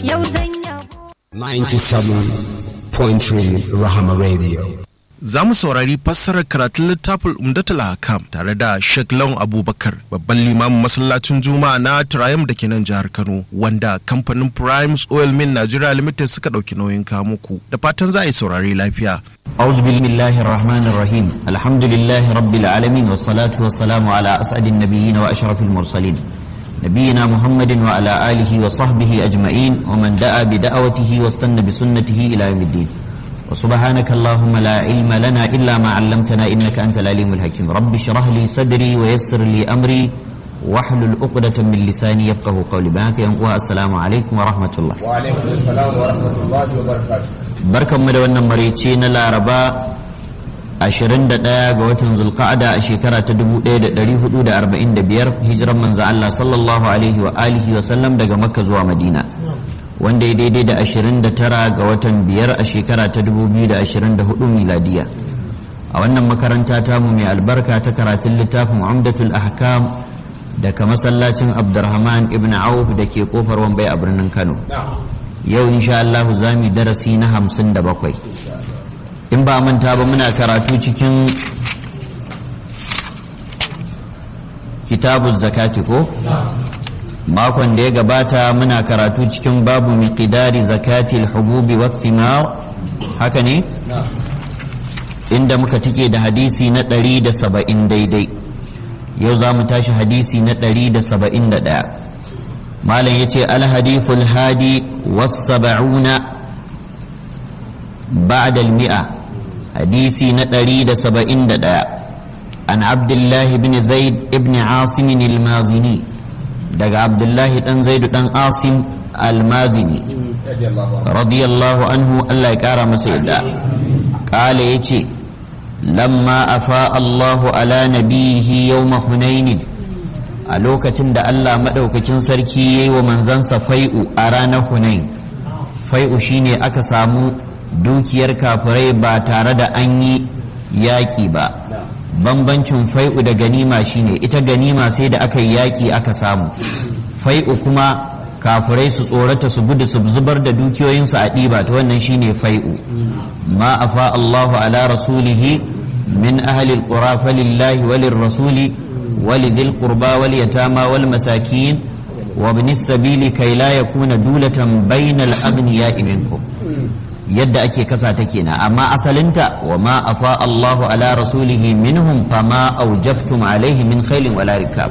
yau zan yabo 97.3 Rahama Radio. Za mu saurari fassarar karatun littafin Umdatul Hakam tare da Sheikh Lawan Abubakar babban limamin masallacin Juma'a na Triumph da ke nan jihar Kano wanda kamfanin Primes Oil Mill Nigeria Limited suka ɗauki nauyin kamuku da fatan za a yi saurari lafiya. أعوذ بالله الرحمن الرحيم الحمد لله رب العالمين والصلاة والسلام على أسعد النبيين وأشرف المرسلين نبينا محمد وعلى آله وصحبه أجمعين ومن دعا بدعوته واستنى بسنته إلى يوم الدين وسبحانك اللهم لا علم لنا إلا ما علمتنا إنك أنت العليم الحكيم رب اشرح لي صدري ويسر لي أمري واحلل عقدة من لساني يفقه قولي بهاك السلام عليكم ورحمة الله وعليكم السلام ورحمة الله وبركاته. barkanmu da wannan maraice na laraba 21 ga watan zulqa'ada a shekara ta 1445 hijiran manzo Allah sallallahu alaihi wa alihi wa sallam daga makka zuwa madina wanda ya daidai da 29 ga watan biyar a shekara ta 2024 miladiya a wannan makaranta tamu mai albarka ta karatun littafin umdatul ahkam daga masallacin abdurrahman ibn auf da ke kofar wambai a birnin kano yau insha Allah za mu darasi na hamsin da bakwai in ba manta ba muna karatu cikin kitabun zakati ko makon da ya gabata muna karatu cikin babu miqdari zakati al-hububi wa thimar haka ne inda muka tike da hadisi na 170 daidai yau za mu tashi hadisi na 171 malam yace alhadithul hadi wasaba'una ba'da almi'a hadisi na ɗari da saba'in da ɗaya an abdullahi ibn zaid ibn asim almazini daga abdullahi ɗan zaidu ɗan asim almazini radiyallahu anhu allah ya ƙara masa yadda ƙala ya ce lamma afa allahu ala nabihi yawma hunainin a lokacin da Allah maɗaukakin sarki ya yi wa manzansa fai'u a ranar hunain fai'u shine aka samu dukiyar kafirai ba tare da an yi yaƙi ba bambancin fai'u da ganima shine ita ganima sai da aka yi yaƙi aka samu fai'u kuma kafirai su tsorata su gudu su zubar da dukiyoyinsu a ɗiba ta wannan shine fai'u ma afa Allahu ala rasulihi min ahli alqura falillahi walir rasuli ولذي القربى واليتامى والمساكين وابن السبيل كي لا يكون دولة بين الأغنياء منكم yadda ake kasa ta kenan amma asalinta wa ma afa Allahu ala rasulihi minhum fama aujabtum alaihi min khailin wala rikab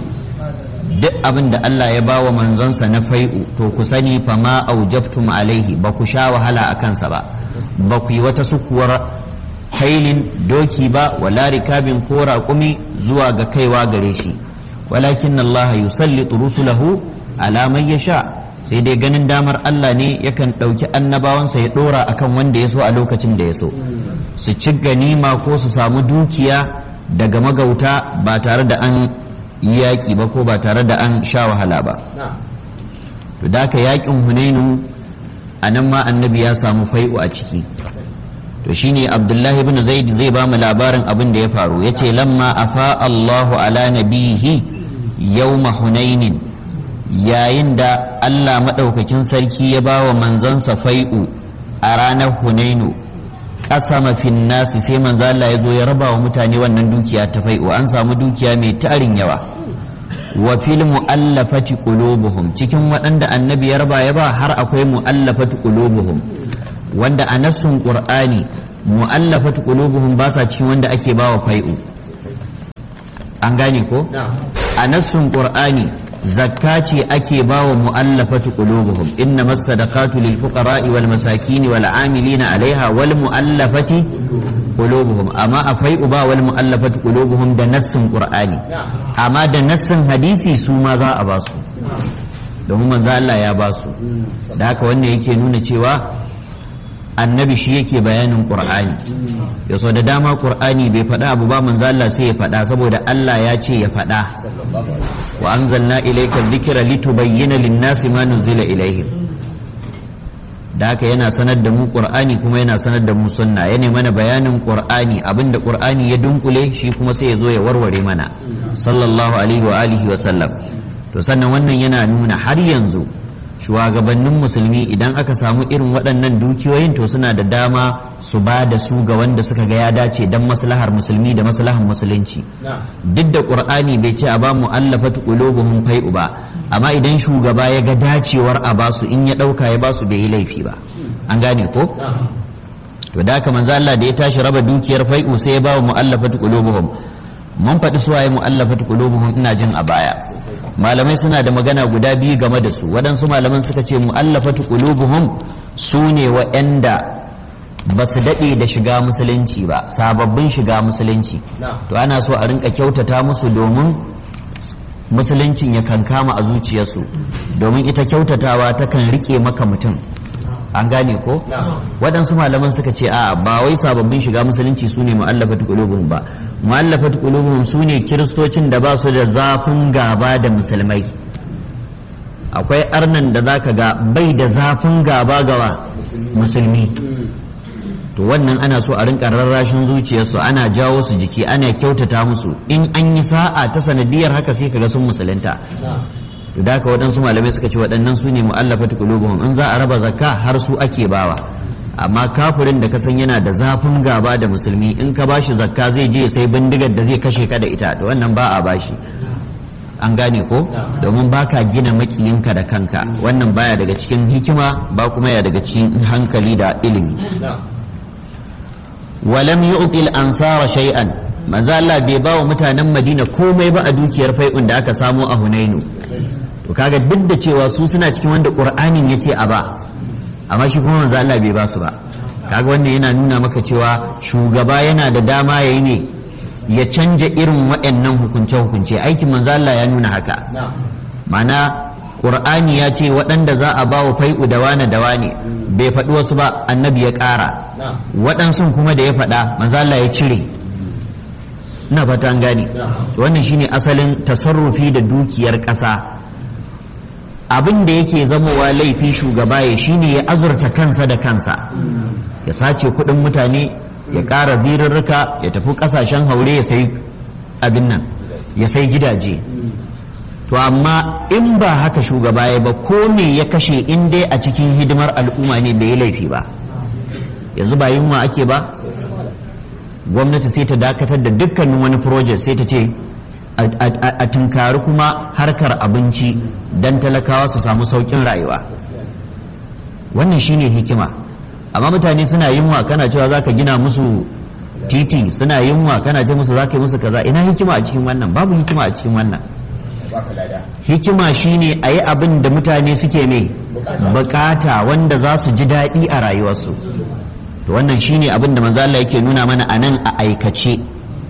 duk abin da Allah ya bawa manzonsa na fai'u to ku sani fama aujabtum alaihi ba ku sha wahala a kansa ba ba ku yi wata sukuwar hailin doki ba wala rikabin ko raƙumi zuwa ga kaiwa gare shi walakin Allah yusallitu rusulahu ala man yasha sai dai ganin damar Allah ne yakan ɗauki annabawansa ya ɗora akan wanda ya so a lokacin da ya so su ci ganima ko su samu dukiya daga magauta ba tare da an yi yaƙi ba ko ba tare da an sha wahala ba to da ka yaƙin hunainu a nan ma annabi ya samu fai'u a ciki to shine abdullahi ibn zaid zai ba mu labarin abin da ya faru ya ce lamma afa allahu ala nabihi yawma hunainin yayin da allah maɗaukakin sarki ya ba wa manzansa fai'u a ranar hunainu ƙasama fin nasi sai manzo Allah ya zo ya raba wa mutane wannan dukiya ta fai'u an samu dukiya mai tarin yawa wa fil mu'allafati qulubuhum cikin waɗanda annabi ya raba ya ba har akwai mu'allafati qulubuhum wanda a nassun qur'ani mu'allafat qulubuhum ba sa cikin wanda ake bawa fai'u an gane ko a nassun qur'ani zakka ce ake bawa mu'allafat qulubuhum inna masadaqatu lil fuqara'i wal masakin wal 'amilina 'alayha wal mu'allafati qulubuhum amma a fai'u ba wal mu'allafat qulubuhum da nassun qur'ani amma da nassun hadisi su ma za a ba su domin manzo Allah ya ba su da haka wannan yake nuna cewa annabi shi yake bayanin qur'ani ya so da dama qur'ani bai faɗa abu ba manzo Allah sai ya faɗa saboda Allah ya ce ya faɗa wa anzalna ilayka dhikra litubayyana lin-nasi ma nuzila ilayhim da haka yana sanar da mu qur'ani kuma yana sanar da mu sunna yana mana bayanin qur'ani abinda qur'ani ya dunkule shi kuma sai ya zo ya warware mana sallallahu alaihi wa alihi wa sallam to sannan wannan yana nuna har yanzu shugabannin musulmi idan aka samu irin waɗannan dukiyoyin to suna da dama su ba da su ga wanda suka ga ya dace don maslahar musulmi da maslahar musulunci duk da ƙur'ani bai ce a ba mu'allafatu qulubuhum fai'u ba amma idan shugaba ya ga dacewar a basu in ya ɗauka ya basu bai yi laifi ba an gane ko to da haka manzo Allah da ya tashi raba dukiyar fai'u sai ya ba wa mu'allafatu qulubuhum mun faɗi suwaye mu'allafatu qulubuhum ina jin a baya malamai suna da magana guda biyu game da su waɗansu malaman suka ce mu'allafatu qulubuhum su ne waɗanda ba su daɗe da shiga musulunci ba sababbin shiga musulunci to ana so a rinka kyautata musu domin musuluncin ya kankama a zuciyarsu domin ita kyautatawa takan rike maka mutum an gane ko waɗansu malaman suka ce a ba wai sababbin shiga musulunci su ne mu'allafatu qulubuhum ba mu'allafatu qulubuhum su ne kiristocin da ba su da zafin gaba da musulmai akwai arnan da zaka ga bai da zafin gaba gawa musulmi to wannan ana so a rinka rarrashin zuciyarsu ana jawo su jiki ana kyautata musu in an yi sa'a ta sanadiyar haka sai kaga sun musulunta to da haka waɗansu malamai suka ce waɗannan su ne mu'allafatu qulubuhum in za a raba zakka har su ake bawa amma kafirin da ka san yana da zafin gaba da musulmi in ka bashi zakka zai je sai bindigar da zai kashe ka da ita to wannan ba a bashi an gane ko domin baka gina makiyinka da kanka wannan baya daga cikin hikima ba kuma ya daga cikin hankali da ilimi walam yu'til ansara shay'an manzo Allah bai ba wa mutanen Madina komai ba a dukiyar fai'un da aka samu a Hunainu to kaga duk da cewa su suna cikin wanda Qur'anin yace a ba amma shi kuma manzo Allah bai ba su ba kaga wannan yana nuna maka cewa shugaba yana da dama yayi ne ya canja irin waɗannan hukunce-hukunce aikin manzo Allah ya nuna haka mana Qur'ani ya ce waɗanda za a ba wa fai'u da wane da wane bai faɗi wasu ba annabi ya ƙara waɗansu kuma da ya faɗa manzo Allah ya cire ina fata an gane wannan shine asalin tasarrufi da dukiyar ƙasa abin da yake zamowa laifi shugaba ya shine ya azurta kansa da kansa ya sace kuɗin mutane ya ƙara zirarruka ya tafi ƙasashen haure ya sai abin nan ya sai gidaje to amma in ba haka shugaba ya ba ko me ya kashe in dai a cikin hidimar al'umma ne bai yi laifi ba yanzu ba yunwa ake ba gwamnati sai ta dakatar da dukkanin wani project sai ta ce a tunkari kuma harkar abinci don talakawa su samu sauƙin rayuwa wannan shine hikima amma mutane suna yunwa kana cewa za ka gina musu titi suna yunwa kana ce musu za ka yi musu kaza ina hikima a cikin wannan babu hikima a cikin wannan hikima shine a yi abin da mutane suke mai bukata wanda za su ji daɗi a rayuwarsu to wannan shine abin da manzo Allah yake nuna mana a nan a aikace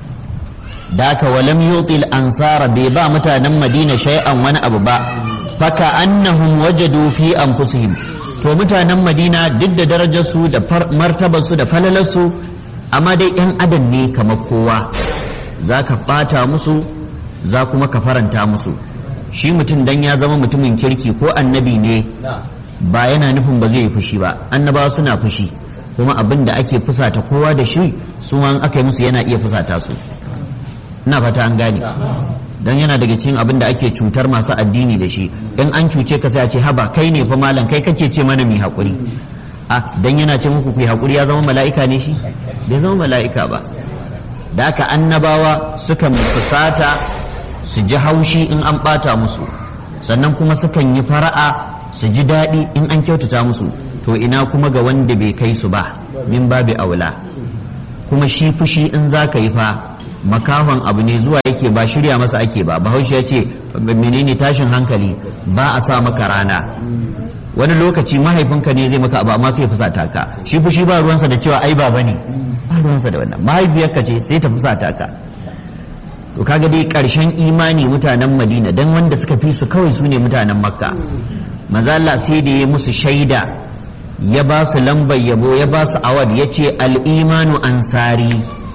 daka walam yutil ansara bai ba mutanen madina shay'an wani abu ba faka annahum wajadu fi anfusihim to mutanen madina duk da darajarsu da martabarsu da falalarsu amma dai yan adam ne kamar kowa za ka ɓata musu za kuma ka faranta musu shi mutum dan ya zama mutumin kirki ko annabi ne ba yana nufin ba zai yi fushi ba annabawa suna fushi kuma abin da ake fusata kowa da shi su an aka yi musu yana iya fusata su ina fata an gane dan yana daga cikin abin da ake cutar masu addini da shi in an cuce ka sai a ce haba kai ne fa malam kai kake ce mana mai haƙuri a dan yana ce muku ku haƙuri ya zama mala'ika ne shi bai zama mala'ika ba da haka annabawa sukan fusata su ji haushi in an ɓata musu sannan kuma sukan yi fara'a su ji daɗi in an kyautata musu to ina kuma ga wanda bai kai su ba min babi aula kuma shi fushi in za ka yi fa makahon abu ne zuwa yake ba shirya masa ake ba bahaushe ya ce menene tashin hankali ba a sa maka rana wani lokaci mahaifinka ne zai maka abu amma sai ya fusata ka shi fushi ba ruwansa da cewa ai baba ne ba ruwansa da wannan mahaifiyarka ce sai ta fusata ka to kaga dai karshen imani mutanen madina dan wanda suka fi su kawai su ne mutanen makka maza Allah sai da ya musu shaida ya ba su lambar yabo ya ba su awad ya ce al'imanu ansari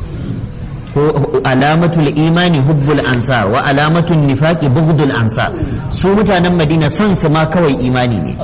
ko alamatul imani hubbul ansar wa alamatul nifaqi bughdul ansar su mutanen madina son su ma kawai imani ne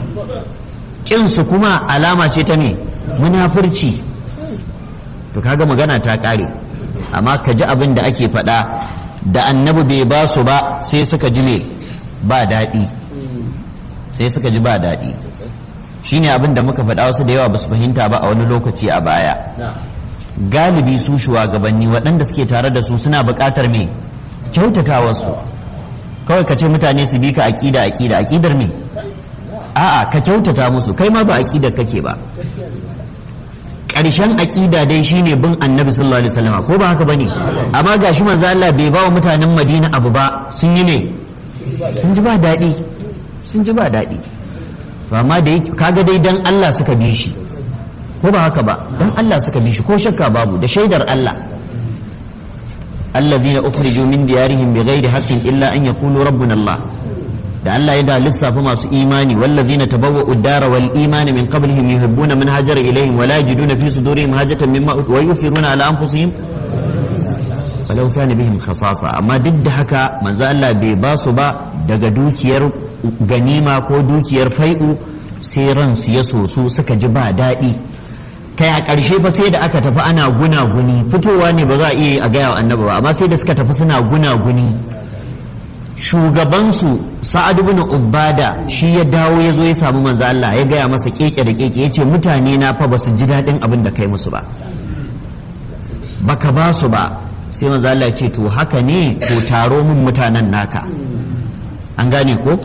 kin su kuma alama ce ta me munafurci to kaga magana ta kare amma ka ji abin da ake faɗa da annabi bai ba su ba sai suka ji ne ba daɗi sai suka ji ba daɗi shine abin da muka faɗa wasu da yawa ba su fahimta ba a wani lokaci a baya galibi su shugabanni waɗanda suke tare da su suna buƙatar me kyautata wasu kawai ka ce mutane su bi ka aƙida aƙida aƙidar me a'a ka kyautata musu kai ma ba aƙidar kake ba ƙarshen aƙida dai shine bin annabi sallallahu alaihi wasallam ko ba haka bane amma gashi manzo Allah bai ba wa mutanen Madina abu ba sun yi ne sun ji ba daɗi sun ji ba daɗi to amma da kaga dai dan Allah suka bi shi ko ba haka ba dan Allah suka bi shi ko shakka babu da shaidar Allah allazina ukhriju min diyarihim bighairi haqqin illa an yaqulu rabbuna Allah da Allah ya da lissafa masu imani wallazina tabawwa'u ad-dara wal imani min qablihim yuhibbuna man hajara ilayhim wa la yajiduna fi sudurihim hajatan mimma wa yufiruna ala anfusihim walau kana bihim khasasa amma duk da haka manzo Allah bai ba su ba daga dukiyar ganima ko dukiyar fai'u sai ransu ya soso suka ji ba daɗi kai a ƙarshe fa sai da aka tafi ana gunaguni fitowa ne ba za a iya a gaya wa annabi ba amma sai da suka tafi suna gunaguni shugabansu sa'ad ibn ubada shi ya dawo ya zo ya samu manzo Allah ya gaya masa keke da keke ya ce mutane na fa ba su ji daɗin abin da kai musu ba baka ba su ba sai manzo Allah ya ce to haka ne to taro mun mutanen naka an gane ko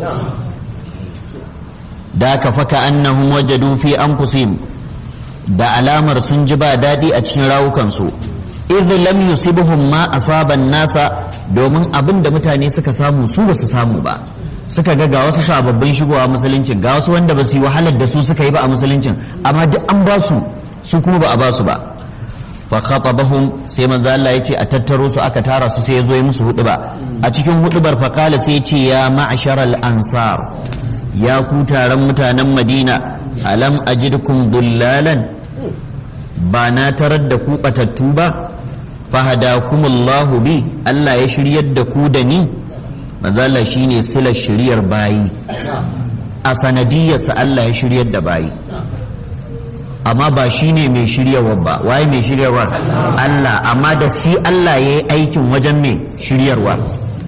da ka faka annahum wajadu fi anfusihim da alamar sun ji ba daɗi a cikin rawukansu idh lam yusibuhum ma asaban nasa domin abin da mutane suka samu su ba su samu ba suka ga ga wasu sababbin shigowa musuluncin ga wasu wanda ba su yi wahalar da su suka yi ba a musuluncin amma duk an ba su su kuma ba a ba su ba fa khatabahum sai manzo Allah ya ce a tattaro su aka tara su sai ya zo ya musu huduba a cikin hudubar fa kala sai ya ce ya ma'sharal ansar ya ku taron mutanen Madina alam ajidkum dullalan ba na tarar da ku batattu ba fahadakumullahu bi Allah ya shiryar da ku da ni manzo Allah shine silar shiryar bayi a sanadiyarsa Allah ya shiryar da bayi amma ba shine mai shiryarwa ba waye mai shiryarwa Allah amma da shi Allah ya yi aikin wajen mai shiryarwa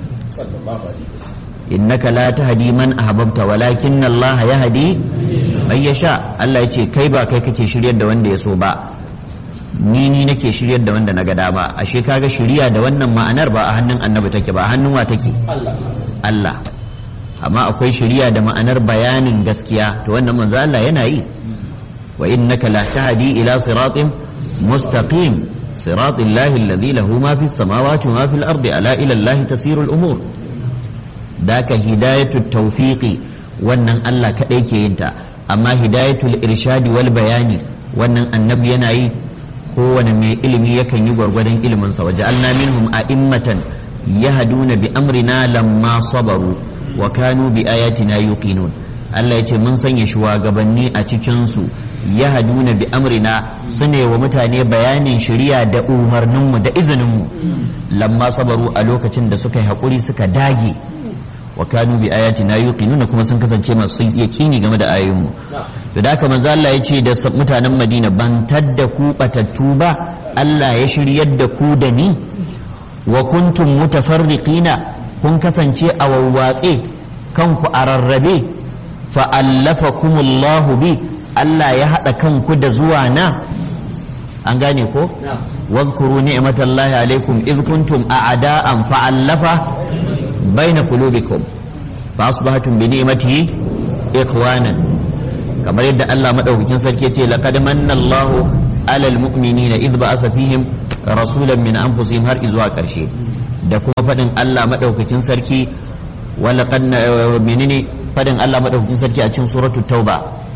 innaka la tahdi man ahbabta walakin Allah yahdi man yasha Allah ya ce kai ba kai kake shiryar da wanda ya so ba ni ni nake shiryar da wanda na ga dama ashe kaga shiriya da wannan ma'anar ba a hannun annabi take ba a hannun wa take Allah amma akwai shiriya da ma'anar bayanin gaskiya to wannan manzo Allah yana yi wa innaka la tahdi ila siratin mustaqim siratil lahi alladhi lahu ma fis samawati wa ma fil ardi ala ila Allah tasiru al umur daka hidayatut tawfiqi wannan Allah kadai ke yin ta amma hidayatul irshadi wal bayani wannan annabi yana yi kowane mai ilimi yakan yi gwargwadon iliminsa waje alna minhum a'immatan yahduna bi amrina lamma sabaru wa kanu bi ayatina yuqinun Allah ya ce mun sanya shugabanni a cikin su yahduna bi amrina sune wa mutane bayanin shari'a da umarninmu da izininmu lamma sabaru a lokacin da suka yi hakuri suka dage wa kanu bi ayatina yuqinuna kuma sun kasance masu yaqini game da ayoyinmu to da haka manzo Allah ya ce da mutanen Madina ban tadda ku batattu ba Allah ya shiryar da ku da ni wa kuntum mutafarriqina kun kasance a wawwatse kanku a rarrabe fa allafakumullahu bi Allah ya haɗa kanku da zuwa na an gane ko واذكروا نعمة الله عليكم إذ كنتم أعداء فألف بين قلوبكم فأصبحتم بنعمته إخوانا كما يدى الله مدعوكين سركيتي لقد من الله على المؤمنين إذ بعث فيهم رسولا من أنفسهم هر إذوا كرشي da kuma faɗin Allah maɗaukakin sarki walaƙad menene faɗin Allah maɗaukakin sarki a cikin suratul tauba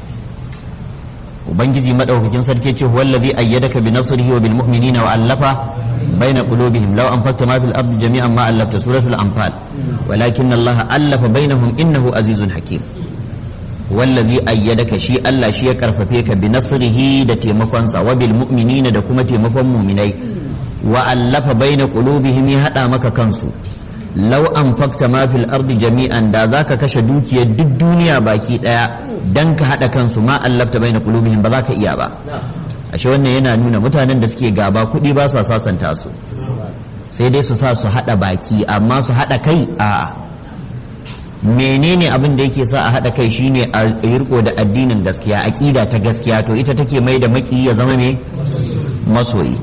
ubangiji madaukakin sarki ce huwa allazi ayyadaka bi nasrihi wa bil mu'minina wa allafa baina qulubihim law anfaqta ma fil ardi jami'an ma allafta suratul anfal walakin allaha allafa bainahum innahu azizun hakim wallazi ayyadaka shi Allah shi ya karfafe ka bi nasrihi da taimakonsa wa bil mu'minina da kuma taimakon mu'minai wa allafa baina qulubihim ya hada maka kansu lau an fakta ma fil ardi jami'an da zaka kashe dukiyar duk duniya baki daya dan ka hada kansu ma allafta baina qulubihim ba za ka iya ba ashe wannan yana nuna mutanen da suke gaba kuɗi ba su sasanta su sai dai su sa su hada baki amma su hada kai a menene abin da yake sa a haɗa kai shine a yi riko da addinin gaskiya aƙida ta gaskiya to ita take mai da maki ya zama me masoyi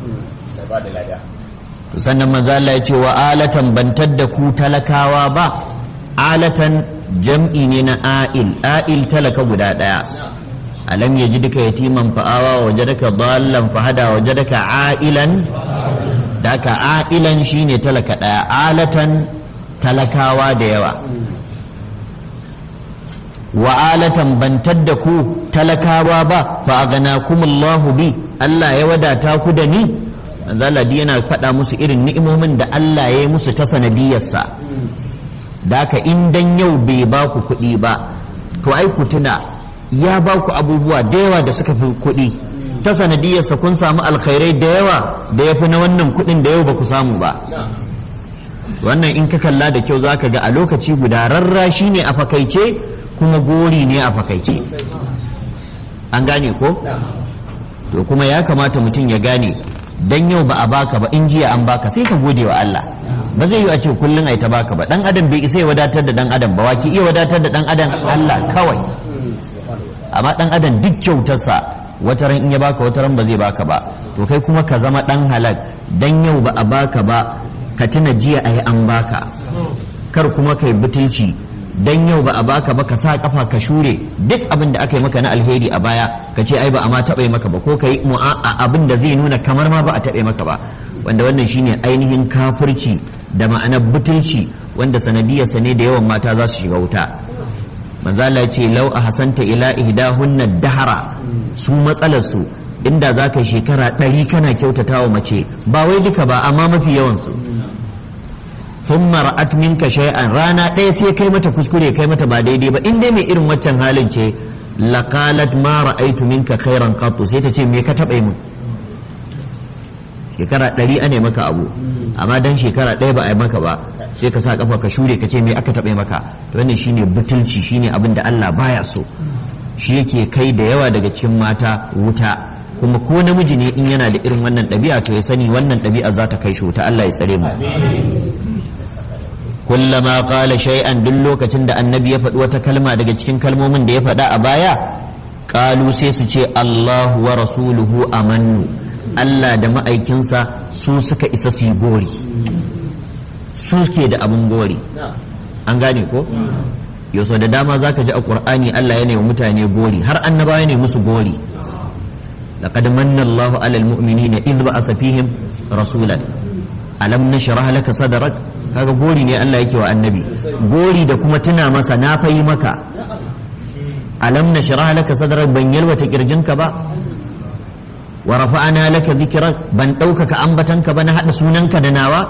to sannan manzo Allah ya ce wa alatan bantar da ku talakawa ba alatan jam'i ne na a'il a'il talaka guda ɗaya alam yajidka yatiman fa'awa wajadaka dallan fahada wajadaka a'ilan daka a'ilan shine talaka ɗaya alatan talakawa da yawa wa alatan bantar da ku talakawa ba fa kumullahu bi Allah ya wadata ku da ni zaladi yana faɗa musu irin ni'imomin da Allah ya yi musu ta sanadiyarsa da ka in dan yau bai ba ku kuɗi ba to ai ku tuna ya ba ku abubuwa da yawa da suka fi kuɗi ta sanadiyarsa kun samu alkhairai da yawa da ya fi na wannan kuɗin da yau ba ku samu ba wannan in ka kalla da kyau za ka ga a lokaci guda rarrashi ne a fakaice kuma gori ne a fakaice an gane ko to kuma ya kamata mutum ya gane dan yau ba a baka ba in jiya an baka sai ka gode wa Allah ba zai yi a ce kullum ai ta baka ba dan adam bai isa ya wadatar da dan adam ba waki iya wadatar da dan adam Allah kawai amma dan adam duk kyautarsa wata ran in ya baka wata ran ba zai baka ba to kai kuma ka zama dan halal dan yau ba a baka ba ka tuna jiya ai an baka kar kuma kai butulci dan yau ba a baka ba ka sa kafa ka shure duk abin da aka yi maka na alheri a baya ka ce ai ba a ma taɓa maka ba ko ka yi abin da zai nuna kamar ma ba a taɓa maka ba wanda wannan shine ainihin kafirci da ma'anar butulci wanda sanadiyarsa ne da yawan mata za su shiga wuta manzo Allah ce lau a hasanta ila ihdahunna dahara su matsalar su inda za ka shekara ɗari kana kyautatawa mace ba wai duka ba amma mafi yawan su sun mara'at minka shay'an rana ɗaya sai kai mata kuskure kai mata ba daidai ba in dai mai irin waccan halin ce laqalat ma ra'aitu minka khairan qattu sai ta ce me ka taɓa min shekara ɗari ane maka abu amma dan shekara ɗaya ba a yi maka ba sai ka sa kafa ka shure ka ce me aka taɓa maka to wannan shine butulci shine abin da Allah baya so shi yake kai da yawa daga cikin mata wuta kuma ko namiji ne in yana da irin wannan ɗabi'a to ya sani wannan ɗabi'a za ta kai shi wuta Allah ya tsare mu kullama qala shay'an duk lokacin da annabi ya faɗi wata kalma daga cikin kalmomin da ya faɗa a baya qalu sai su ce Allahu wa rasuluhu amannu Allah da ma'aikinsa su suka isa su yi gori su ke da abin gori an gane ko yaso da dama zaka ji a qur'ani Allah ya wa mutane gori har annabawa ne musu gori laqad manna Allahu 'alal mu'minina idh ba'atha fihim rasulan alam nashrah laka sadrak kaga gori ne Allah yake wa annabi gori da kuma tuna masa na fayi maka alam nashrah laka sadrak ban yalwata kirjinka ba wa rafa'ana laka dhikrak ban ɗaukaka ambatanka ba na hada sunanka da nawa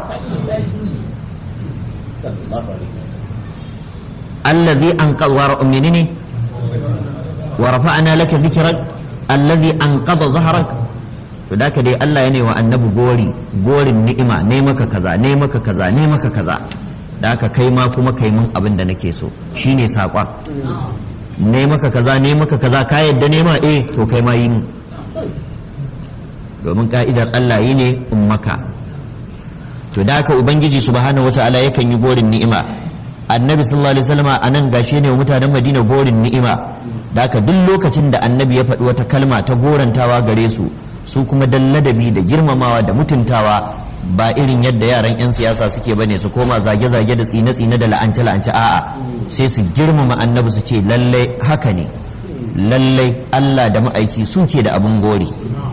allazi anqadha wa menene wa rafa'ana laka dhikrak allazi anqadha zahrak to da ka dai Allah ya ne wa annabi gori gorin ni'ima ne maka kaza ne maka kaza ne maka kaza da ka kai ma kuma kai mun abin da nake so shine saƙon ne maka kaza ne maka kaza ka yadda ne ma eh to kai ma yi mu domin ka'idar Allah yi ne ummaka to da ka ubangiji subhanahu wata'ala yakan yi gorin ni'ima annabi sallallahu alaihi wasallam a nan gashi ne wa mutanen madina gorin ni'ima da ka duk lokacin da annabi ya faɗi wata kalma ta gorantawa gare su su kuma dan ladabi da girmamawa da mutuntawa ba irin yadda yaran 'yan siyasa suke bane su koma zage-zage da tsine-tsine da la'ance-la'ance a'a sai su girmama annabi su ce lallai haka ne lallai Allah da ma'aiki su ke da abin gori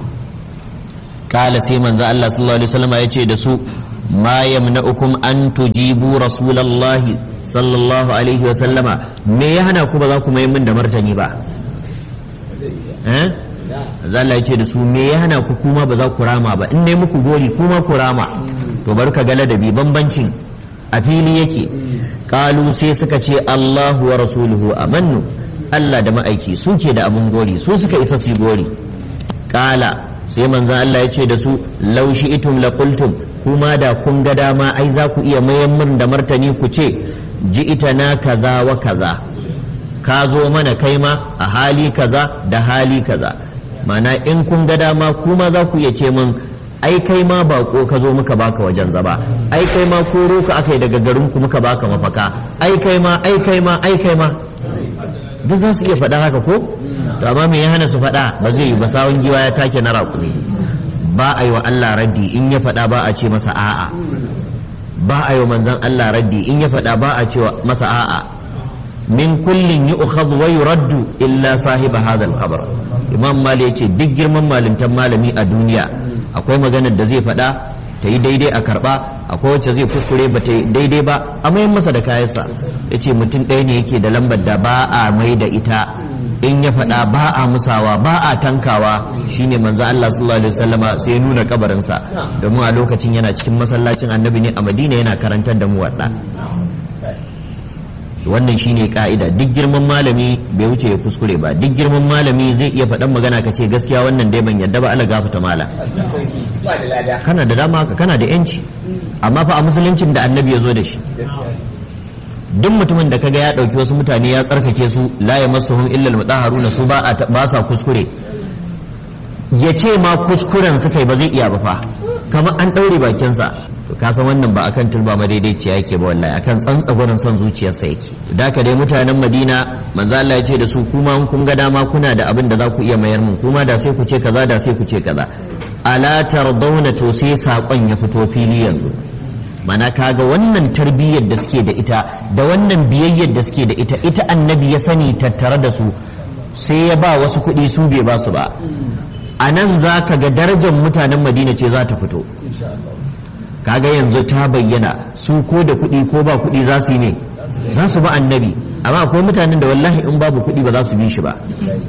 kala sai manzo Allah sallallahu alaihi wasallam ya ce da su ma yamna'ukum an tujibu rasulallahi sallallahu alaihi wasallama me ya hana ku ba za ku mai min da martani ba eh Allah ya ce da su me ya hana ku kuma ba za ku rama ba in ne muku gori kuma ku rama to bar ka ga ladabi bambancin a fili yake kalu sai suka ce Allahu wa rasuluhu amannu Allah da ma'aiki su ke da abin gori su suka isa su gori kala sai manzo Allah ya ce da su laushi itum la qultum kuma da kun ga dama ai za ku iya mayan mun da martani ku ce ji ita na kaza wa kaza ka zo mana kai ma a hali kaza da hali kaza mana in kun ga dama kuma za ku iya ce min ai kai ma bako ka zo muka baka wajen zaba ai kai ma koro ka aka yi daga garin ku muka baka mafaka ai kai ma ai kai ma ai kai ma duk za su iya faɗa haka ko to amma me ya hana su faɗa ba zai yi ba sawun giwa ya take na raƙumi ba a yi wa Allah raddi in ya faɗa ba a ce masa a'a ba a yi wa manzan Allah raddi in ya faɗa ba a ce masa a'a min kullin yi ukhadhu wa yuraddu illa sahiba hadha al-qabr imam mali yace duk girman malintan malami a duniya akwai maganar da zai faɗa ta yi daidai a karɓa akwai wacce zai kuskure ba ta yi daidai ba a mayan masa da kayansa yace mutum ɗaya ne yake da lambar da ba a mai da ita in ya faɗa ba a musawa ba a tankawa shine manzo Allah sallallahu alaihi wasallama sai ya nuna kabarinsa domin a lokacin yana cikin masallacin annabi ne a Madina yana karantar da mu wadda wannan shine ka'ida duk girman malami bai wuce ya kuskure ba duk girman malami zai iya faɗan magana ka ce gaskiya wannan dai ban yadda ba Allah gafata mala kana da dama kana da yanci amma fa a musuluncin da annabi ya zo da shi duk mutumin da kaga ya ɗauki wasu mutane ya tsarkake su la ya masu hun illal mutahharuna su ba sa kuskure ya ce ma kuskuren suka yi ba zai iya ba fa kamar an ɗaure bakinsa to ka san wannan ba akan turba madaidaiciya yake ba wallahi akan tsantsagonin son zuciyarsa yake da ka dai mutanen Madina manzo Allah ya ce da su kuma kun ga dama kuna da abin da za ku iya mayar mun kuma da sai ku ce kaza da sai ku ce kaza ala tardawna to sai sakon ya fito fili yanzu mana kaga wannan tarbiyyar da suke da ita da wannan biyayyar da suke da ita ita annabi ya sani tattare da su sai ya ba wasu kuɗi su bai ba su ba a nan za ka ga darajar mutanen madina ce za ta fito kaga yanzu ta bayyana su ko da kuɗi ko ba kuɗi za su yi ne za su ba annabi amma akwai mutanen da wallahi in babu kuɗi ba za su bi shi ba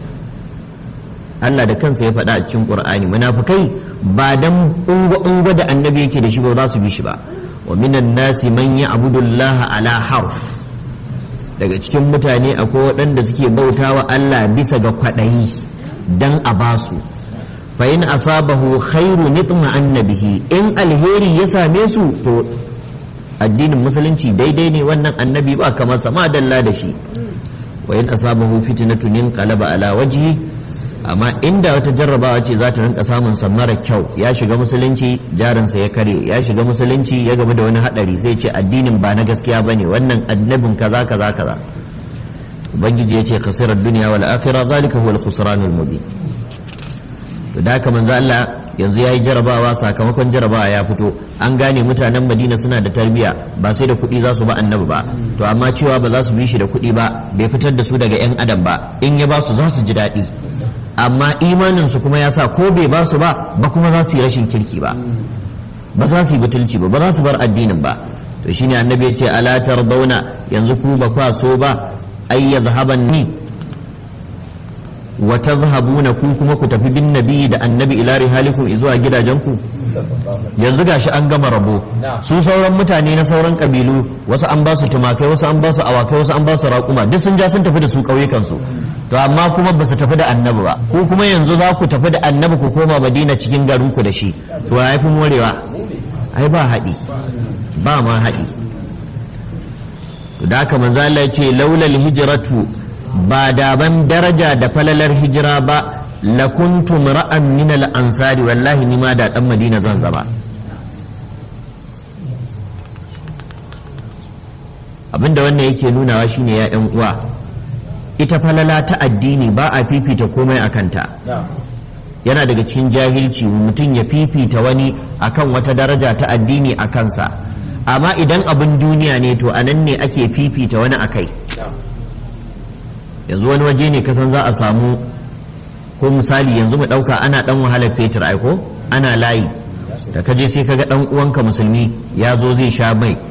Allah da kansa ya faɗa a cikin Qur'ani munafikai ba dan ungo da annabi yake da shi ba za su bi shi ba wa minan nasi man ya'budu Allah ala harf daga cikin mutane akwai waɗanda suke bautawa Allah bisa ga kwaɗayi dan a basu fa in asabahu khairu nitma annabihi in alheri ya same su to addinin musulunci daidai ne wannan annabi ba kamar sama dalla da shi wa in asabahu fitnatun inqalaba ala wajhi amma inda wata jarrabawa ce za ta rinka samun sa mara kyau ya shiga musulunci jarinsa ya kare ya shiga musulunci ya gaba da wani hadari zai ce addinin ba na gaskiya bane wannan annabin kaza kaza kaza ubangiji ya ce khasirar duniya wal akhirah zalika huwa al khusranul mubin to da haka manzo Allah yanzu yayi jarabawa sakamakon jarabawa ya fito an gane mutanen Madina suna da tarbiya ba sai da kuɗi za su ba annabi ba to amma cewa ba za su bi shi da kuɗi ba bai fitar da su daga yan adam ba in ya ba su za su ji daɗi amma imanin su kuma ya sa ko bai ba su ba ba kuma za su yi rashin kirki ba ba za su yi butulci ba ba za su bar addinin ba to shine annabi ya ce ala tardawna yanzu ku ba kwa so ba ay yadhhaban ni wa tadhhabuna ku kuma ku tafi bin nabi da annabi ila rihalikum zuwa gidajenku yanzu gashi an gama rabo su sauran mutane na sauran kabilu wasu an ba su tumakai wasu an ba su awakai wasu an ba su raƙuma duk sun ja sun tafi da su ƙauyukan su to amma kuma ba su tafi da annabi ba ku kuma yanzu za ku tafi da annabi ku koma madina cikin garin ku da shi to ya fi morewa ai ba haɗi ba ma haɗi to da haka manzo Allah ya ce laulal hijratu ba da ban daraja da falalar hijira ba lakuntum ra'an min al-ansari wallahi ni ma da dan madina zan zama abinda wannan yake nunawa shine ya yan uwa ita falala ta addini ba a fifita komai a kanta yana daga cikin jahilci mutum ya fifita wani akan wata daraja ta addini a kansa amma idan abin duniya ne to anan ne ake fifita wani akai yanzu wani waje ne kasan za a samu ko misali yanzu mu ɗauka ana ɗan wahalar fetur aiko ana layi da kaje sai kaga ɗan uwanka musulmi ya zo zai sha mai